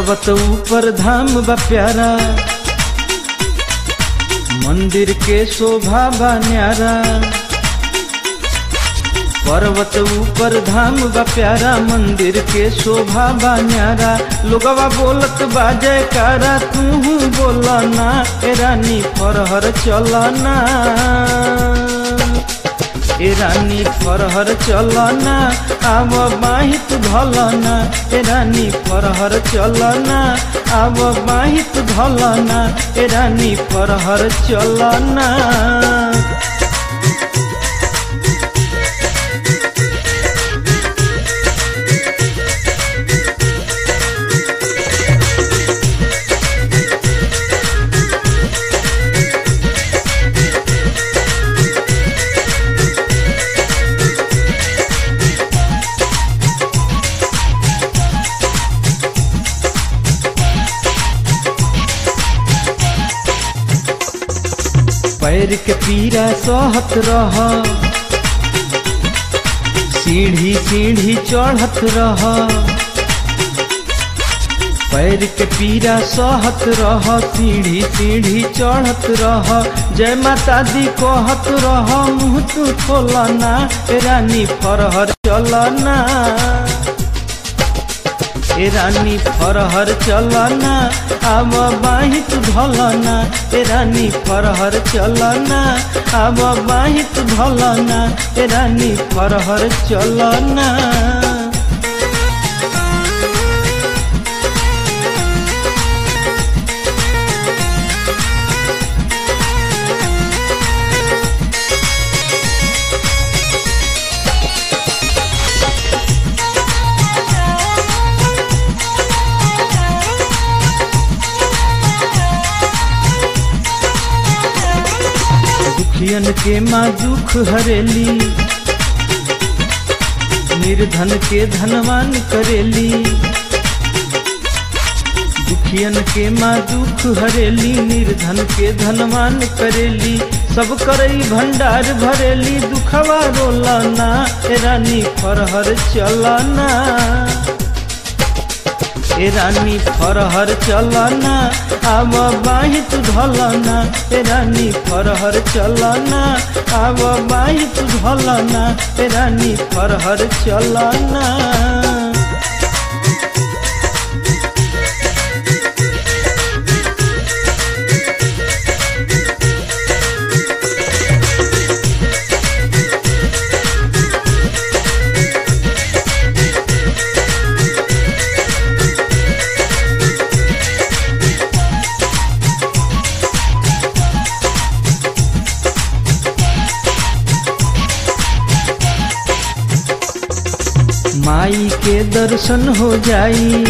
पर्वत ऊपर धाम बा प्यारा मंदिर के शोभा बा न्यारा पर्वत ऊपर धाम बा प्यारा मंदिर के शोभा बा न्यारा लोगवा बोलत बा जयकारा तू बोला ना ए रानी फरहर चलना ए रानी फरहर चलना आब बाहित धलना ए रानी फरहर चलना आब बाहित धलना ए रानी फरहर चलना पैर के पीरा सहत रह सीढ़ी सीढ़ी चढ़त रह पैर के पीरा सहत रह सीढ़ी सीढ़ी चढ़त रह जय माता दी कहत रह मुँह तू खोलना ए रानी फरहर चलना ए रानी फरहर चलना आब बाहित धलना ए रानी फरहर चलना आब बाहित धलना ए रानी फरहर चलना दुखियन के माँ दुख हरेली निर्धन के धनवान करेली दुखियन के माँ दुख हरेली निर्धन के धनवान करेली सब करई भंडार भरेली दुखवा रोलना ए रानी फरहर चलना ए रानी फरहर चलना आब बाहित धलना ए रानी फरहर चलना आब बाहित धलना ए रानी फरहर चलना माई के दर्शन हो जाई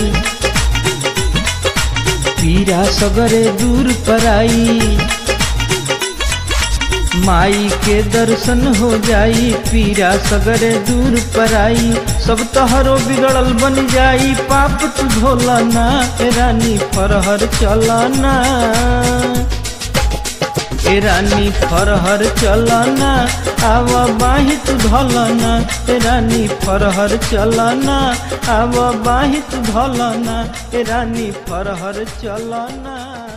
पीरा सगरे दूर पराई माई के दर्शन हो जाई पीरा सगरे दूर पराई सब तहरो बिगड़ल बन जाई पाप तू धोलना ए रानी फरहर चलना ए रानी फरहर चलना आव बाहित धलना ए रानी फरहर चलना आव बाहित धलना ए रानी फरहर चलना